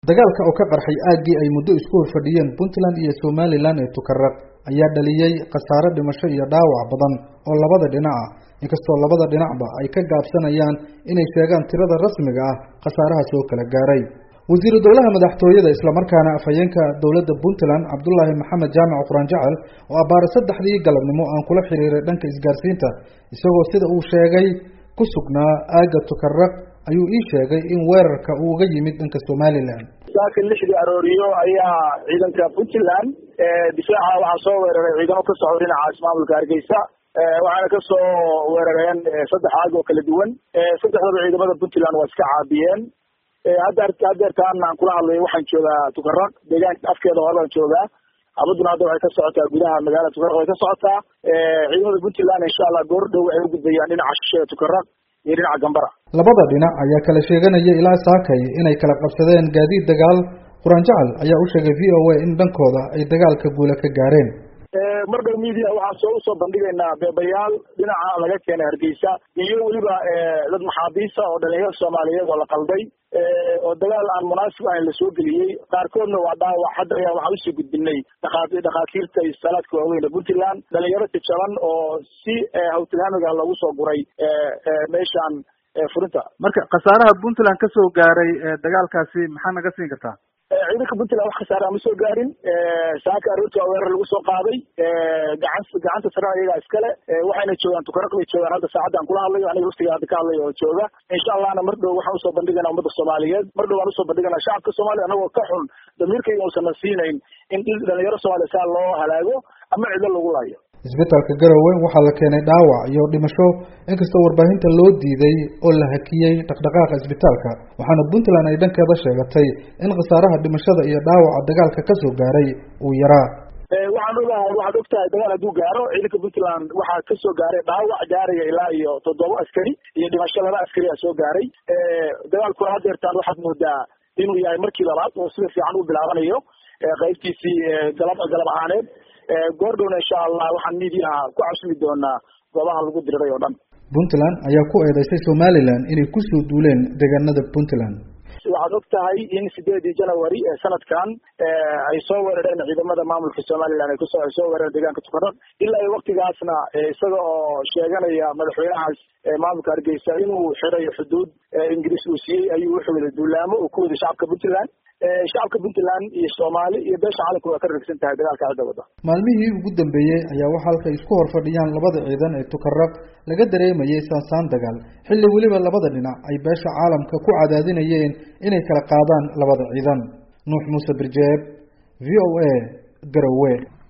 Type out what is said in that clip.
dagaalka oo ka qarxay aaggii ay muddo isku horfadhiyeen puntland iyo somalilan ee tukaraq ayaa dhaliyey khasaare dhimasho iyo dhaawac badan oo labada dhinac ah inkastoo labada dhinacba ay ka gaabsanayaan inay sheegaan tirada rasmiga ah khasaaraha soo kala gaaray wasiiru dowlaha madaxtooyada islamarkaana afhayeenka dowladda puntland cabdulaahi maxamed jaamac quraan jecel oo abbaare saddexdii galabnimo aan kula xiriiray dhanka isgaarsiinta isagoo sida uu sheegay ku sugnaa aagga tukaraq ayuu ii sheegay in weerarka uu uga yimid dhanka somalilan saaka lixdii arooriyo ayaa ciidanka puntland difaaca waxaa soo weeraray ciidamo ka socda dhinacaas maamulka hargeysa waxaana kasoo weerareen saddex aag oo kala duwan saddexdaba ciidamada puntland waa iska caabiyeen hadda hadeertaan aan kula hadlayo waxaan joogaa tukaraq deegaanka afkeeda hore baan joogaa abaduna hadda waxay ka socotaa gudaha magaalada tukaraq way ka socotaa ciidamada puntland insha allah goor dhow waxay ugudbayaan dhinaca shisheeda tukaraq iyo dhinaca gambara labada dhinac ayaa kala sheeganaya ilaa saakay inay kala qabsadeen gaadiid dagaal quraan jecel ayaa u sheegay v o a in dhankooda ay dagaalka guula ka gaareen mar dhow media waxaan soo usoo bandhigaynaa beebayaal dhinaca laga keenay hargeysa iyo weliba dad maxaabiisa oo dhalinyarada soomaaliyeed oo la qalday oo dagaal aan munaasib ahayn lasoo geliyey qaarkoodna waa dhaawac hadda ayaa waxaan usii gudbinay dhakaa dhakhaatiirta iyo salaadka waaweyn ee puntland dhalinyaro jajaban oo si hawtilhaamiga loogu soo guray meeshaan furinta marka khasaaraha puntland kasoo gaaray dagaalkaasi maxaa naga siin kartaa ciidanka puntland wax khasaara ma soo gaarin saaka aroorti waa weerar lagu soo qaaday gacan gacanta sarena iyagaa iskale waxayna joogaan tukaraq bay joogaan hadda saacaddan kula hadlayo aniga laftiga hadda ka hadlayo oo jooga insha allahna mar dhow waxaan usoo bandhigaynaa ummadda soomaaliyeed mar dhow waan usoo bandhiganaa shacabka soomaaliya anagoo ka xun damiirkayga uusan siinayn in dhalinyaro soomaaliya saa loo halaago ama cido lagu laayo isbitaalka garowe waxaa la keenay dhaawac iyo dhimasho inkastoo warbaahinta loo diiday oo la hakiyey dhaqdhaqaaqa isbitaalka waxaana puntland ay dhankeeda sheegatay in khasaaraha dhimashada iyo dhaawaca dagaalka kasoo gaaray uu yaraa waxaan ogahay waxaad og tahay dagaal hadduu gaaro ciidanka puntland waxaa kasoo gaaray dhaawac gaaraya ilaa iyo toddoba askari iyo dhimasho laba askari a soo gaaray dagaalkuna hadeertaan waxaad moodaa inuu yahay markii labaad oo sida fiican u bilaabanayo qaybtiisii galab galab ahaaneed goordhowna insha allah waxaan midiyaha ku casumi doonaa goobaha lagu diriray oo dhan puntland ayaa ku eedeysay somalilan inay kusoo duuleen deegaanada puntland waxaad og tahay in sideedii january ee sanadkan ay soo weerareen ciidamada maamulka somalilan ay kusoo ay soo weerareen deegaanka tukaraq ilaa iyo waktigaasna isaga oo sheeganaya madaxweynahaas maamulka hargeysa inuu xiray xuduud ingiriis uu siiyey ayuu wuxuu wada duulaamo uu ku waday shacabka puntland shacabka puntland iyo soomaali iyo beesha caalamka waa ka ragsan tahay dagaalka cidda wadda maalmihii ugu dambeeyey ayaa waxa halkay isku hor fadhiyaan labada ciidan ee tukaraq laga dareemayay saansaan dagaal xilli weliba labada dhinac ay beesha caalamka ku cadaadinayeen inay kala qaadaan labada ciidan nuux muuse birjeeb v o a garowe